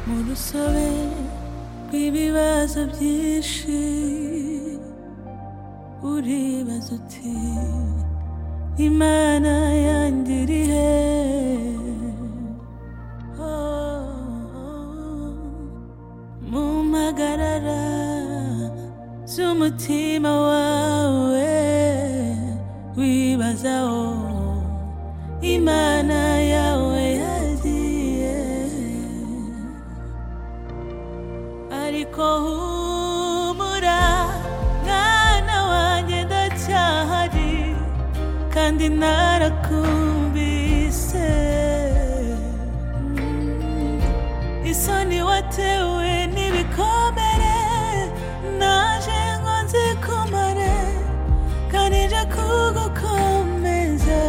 mu rusobe rw'ibibazo byinshi uribaza uti imana yanjye iri he Oh, mumpagarara z'umutima wawe wibazaho imana yawe yagiye ariko humura mwana wanjye ndacyahari kandi narakumvise Mm. isoni watewe n'ibikomere naje ngo nzikumare kandi nje kugukomeza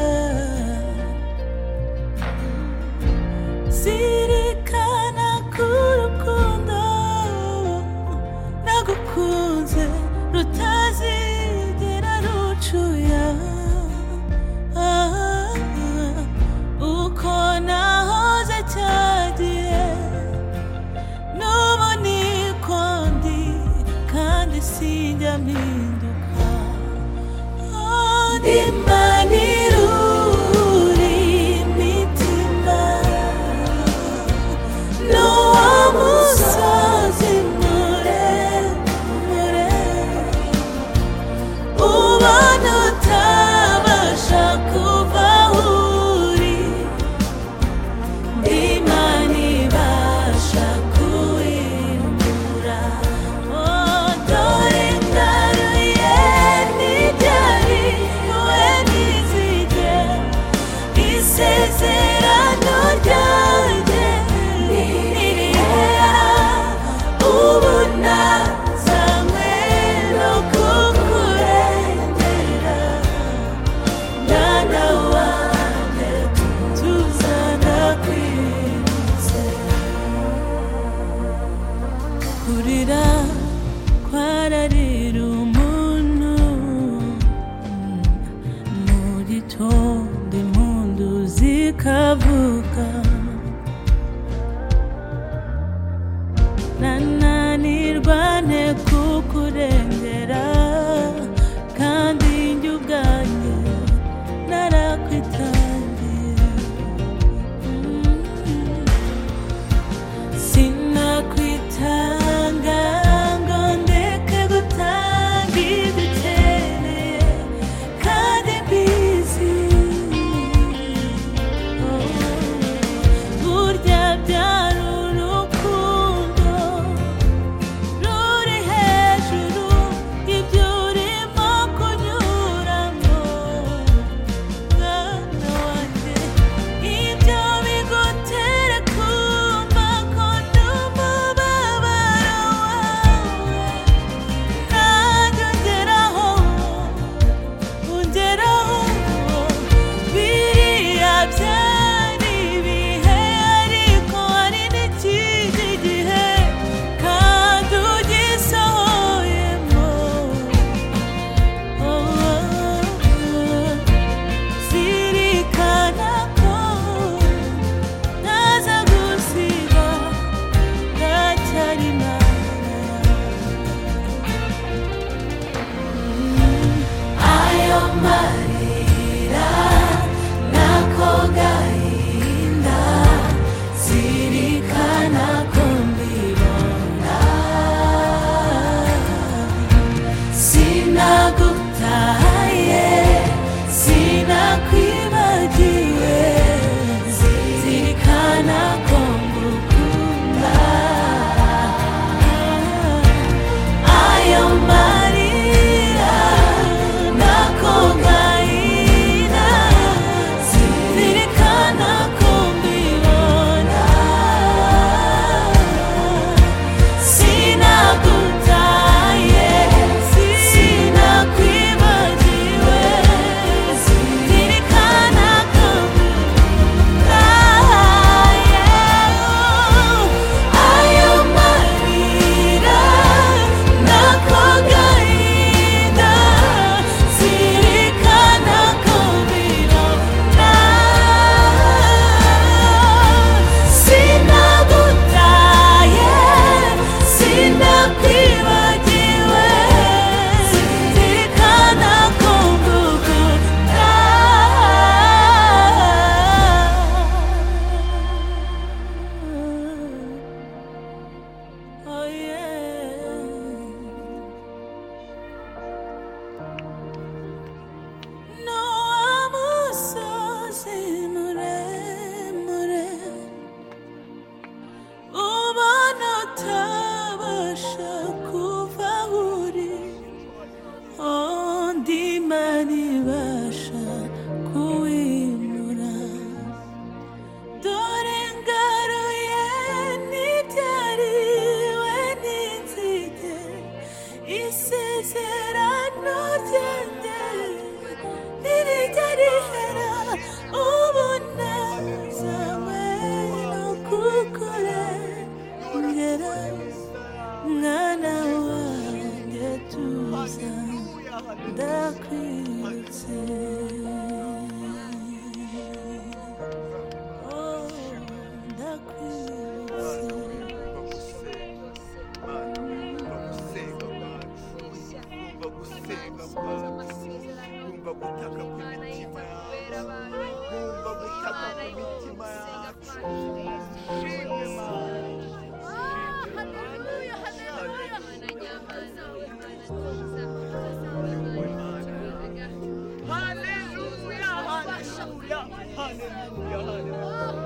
zirikana ku rukundo nagukunze rutazigera rucuya Ah, uko nahoze cyagihe n'ubu niko ndi kandi sinjya mpinduka ndi manirura imitima n'uwo musozi muremure ubona utabasha kuva aho uri imana ibasha kuwimura dore ngaruye n'ibyari we ntizige isezerano ryanjye niriheya ubu nazanywe no kukurengera mwana wanjye tuzana kwizera kurira kwararira umuntu mu gitondo impundu zikavuga nananirwa nte kukurengera kandi njye ubwanjye narakwitangiye Mm. Sinakwitanga ngo ndeke gutanga ibyo ukeneye kandi mbizi. Oh. 야, 내가